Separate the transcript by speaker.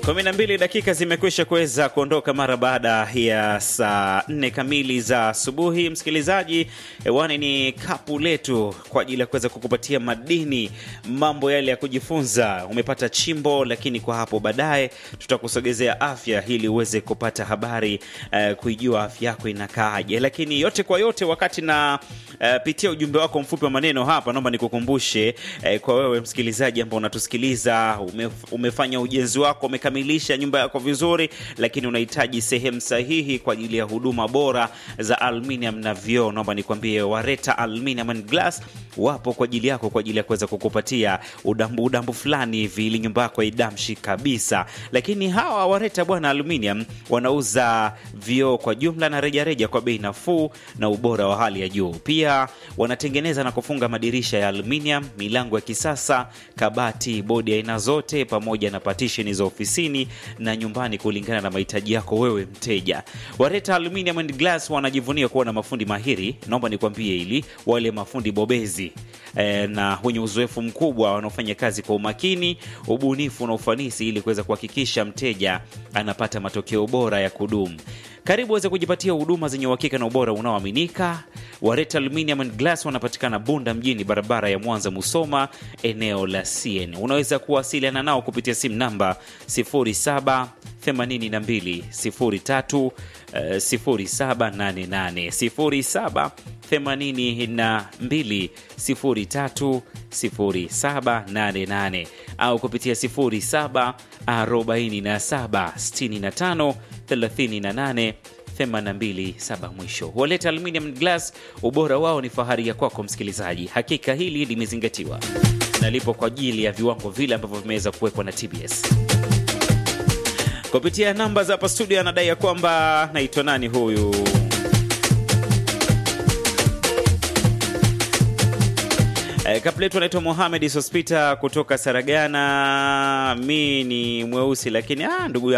Speaker 1: kumi na mbili dakika zimekwisha kuweza kuondoka mara baada ya saa nne kamili za asubuhi. Msikilizaji, hewani ni kapu letu kwa ajili ya kuweza kukupatia madini, mambo yale ya kujifunza. Umepata chimbo, lakini kwa hapo baadaye tutakusogezea afya ili uweze kupata habari uh, kuijua afya yako inakaaje. Lakini yote kwa yote, wakati na uh, pitia ujumbe wako mfupi wa maneno hapa, naomba nikukumbushe uh, kwa wewe msikilizaji ambao unatusikiliza, ume, umefanya ujenzi wako umekamilisha nyumba yako vizuri, lakini unahitaji sehemu sahihi kwa ajili ya huduma bora za aluminium na vioo, naomba nikwambie Wareta Aluminium and Glass wapo kwa ajili yako, kwa ajili ya kuweza kukupatia udambu udambu fulani hivi ili nyumba yako idamshi kabisa. Lakini hawa Wareta bwana Aluminium wanauza vioo kwa jumla na rejareja reja kwa bei nafuu na ubora wa hali ya juu. Pia wanatengeneza na kufunga madirisha ya aluminium, milango ya kisasa, kabati, bodi aina zote, pamoja na partition za ofisini na nyumbani kulingana na mahitaji yako wewe mteja. Wareta Aluminium and Glass wanajivunia kuwa na mafundi mahiri, naomba nikwambie, ili wale mafundi bobezi e, na wenye uzoefu mkubwa wanaofanya kazi kwa umakini, ubunifu na ufanisi ili kuweza kuhakikisha mteja anapata matokeo bora ya kudumu. Karibu weze kujipatia huduma zenye uhakika na ubora unaoaminika. Wareta Aluminium and Glass wanapatikana Bunda mjini, barabara ya Mwanza Musoma, eneo la CN. Unaweza kuwasiliana nao kupitia simu namba 07 82 03 0788 07 82 03 0788 au kupitia 07 47 65 38 827 mwisho. Waleta Aluminium Glass, ubora wao ni fahari ya kwako msikilizaji. Hakika hili limezingatiwa na lipo kwa ajili ya viwango vile ambavyo vimeweza kuwekwa na TBS kupitia namba za hapa studio. Anadai ya kwamba naitwa nani huyu E, kapletu anaitwa Mohamed Sospita kutoka Saragana. Mi ni mweusi lakini ah, ndugu